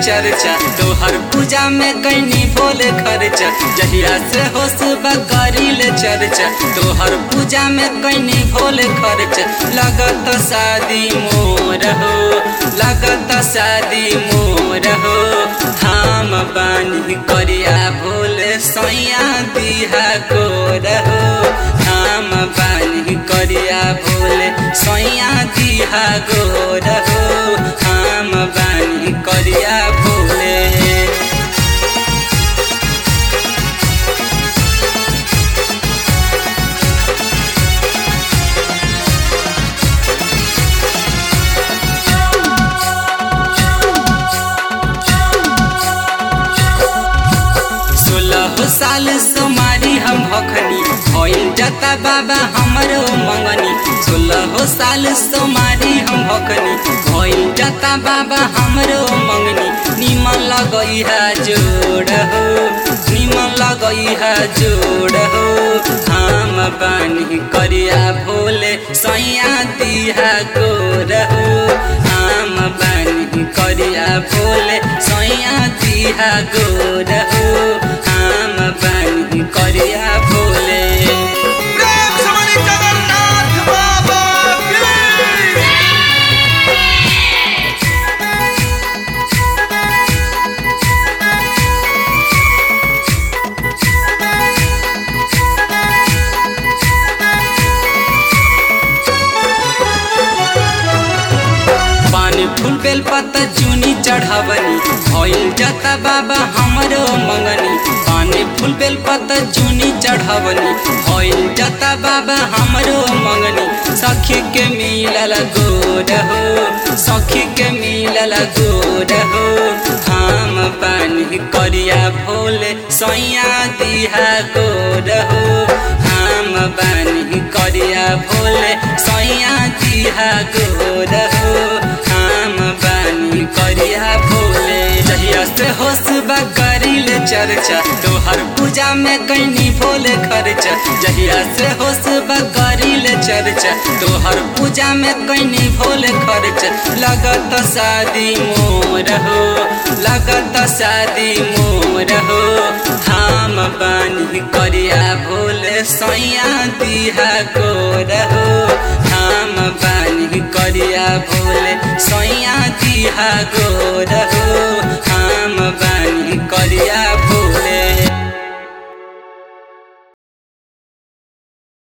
चर्चा तोहर पूजा में कैनी भोले खर्चा जहिया से होश करिल चर्चा तोहर पूजा में कैनी भोले खर्चा लगत शादी मोर हो लगत शादी मोर हो हम बानी करिया भोले सैया दिहा गोर हो हम बानी करिया भोले सैया दिहा गोर हो हम बानी करिया भोले सोलह साल सोमारी हम भखनी भइल जता बाबा हमरो मंगनी सोलह साल सोमारी हम भखनी भइल जता बाबा हमरो मंगनी निमन लगई है जोड़ हो निमन लगई है जोड़ हो हम बानी करिया भोले सैया दिहा गोर हो हम बानी करिया भोले सैया दिहा गोर हो हम बानी करिया भोले प्रेम से बोली जगन्नाथ बाबा की पानी फूल बेल पत्ता चुनी चढ़ावनी भइल जाता बाबा हमरो मंगनी पानी फूल बेल पत्ता चुनी चढ़ावनी भइल जाता बाबा हमरो मंगनी सखी के मिलल गोर हो सखी के मिलल गोर हो हम बानी करिया भोले सैया दिहा गोर हो हम बानी करिया भोले सैया दिहा गोर हो हम बानी करिया भोले जहिया से होश करिल चर्चा तोहर पूजा में कैनी भोले खर्चा जहिया से होश करिल चर्चा तोहर पूजा में कैनी भोले खर्चा लगत शादी मोर हो लगत शादी मोर हो हम बानी करिया भोले सैया दिहा गोर हो हम बानी करिया भोले सैया दिहा गोर हो